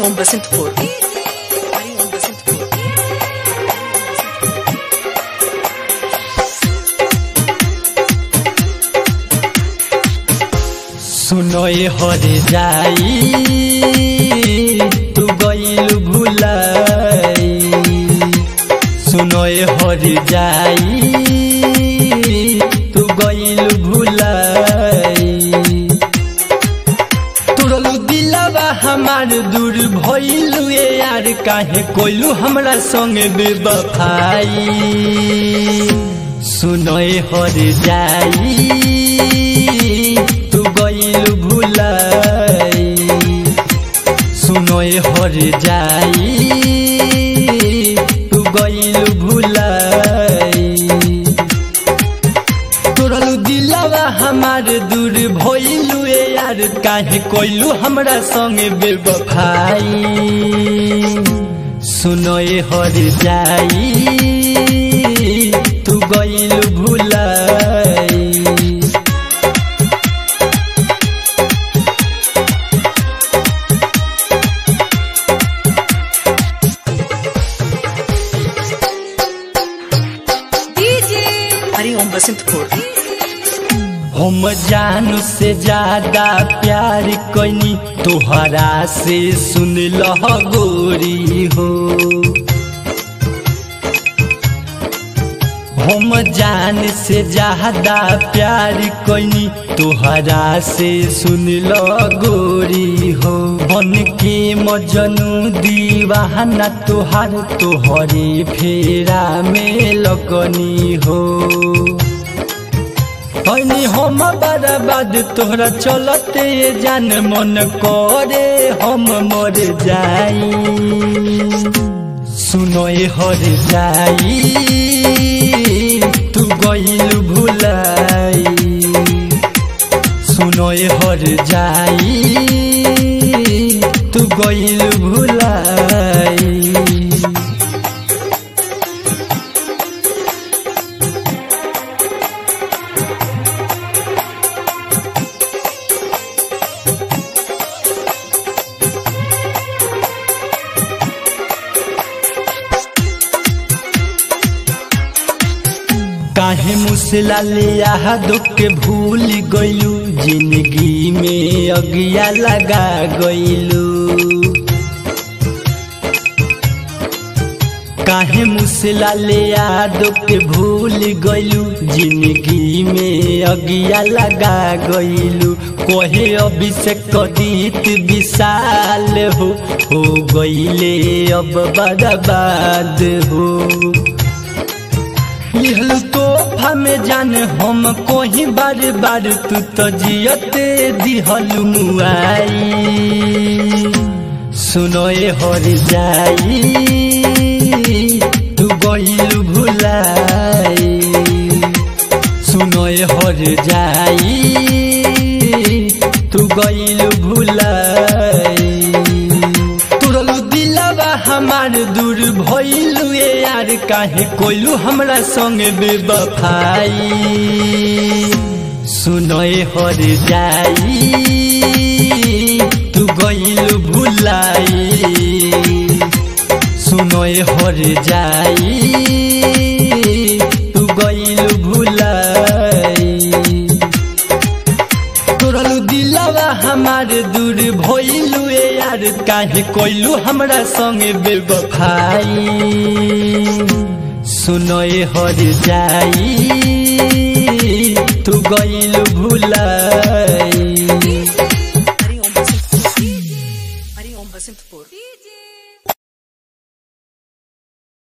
हरिओम बसंतपुर हरिओम बसंतपुर सुनोय हर जाई तू गईल भुलाई सुनोय हर जाई तू गईल भुलाई तुरलू दिलवा हमार दूर भइलू ए यार काहे कोइलू हमरा संगे बेवफाई सुनोय हर जाई तू गईल भुलाई सुनोय हर जाई तू गईल भुलाई तोरलू दिलवा हमार दूर भइलू ए यार काहे कोइलू हमरा संगे बेवफाई सुनोय हर जाई तू गईल भुलाई हरिओम बसंतपुर हम जानू से ज्यादा प्यार कैनी तोहरा से सुन लह गोरी हो हम जान से ज्यादा प्यार कैनी तोहरा से सुन लो गोरी हो बन के मजनू दीवाना तोहार तोहरे फेरा में लगनी हो हनी हम बर्बाद तोहरा चलते जान मन करे हम मर जाई सुनोय हर जाई तू गईल भुलाई सुनोय हर जाई तू गईल भुलाई काहे मुसला ले दुख के भूल गइलू जिंदगी में अगिया लगा गइलू काहे मुसला ले दुख के भूल गइलू जिंदगी में अगिया लगा गइलू कोहे अभिषेक कदीत विशाल हो हो गइले अब बर्बाद हो लिहल तोहफा में जान हम कोही बार बार तू तो जियते दिहल मुआई सुनोए हर जाई तू गईल भुलाई सुनोए हर जाई तू गईल भुलाई तुरलू दिलवा हमार दूर भइलू ए यार काहे कोइलू हमरा संगे बेवफाई सुनोए हर जाई तू गइल भुलाई सुनोए हर जाई तू गइल भुलाई तोरलू दिलवा हमार दूर भइलू ए यार काहे कोइलू हमरा संगे बेवफाई सुनोए हर जाई तू गइल भुलाई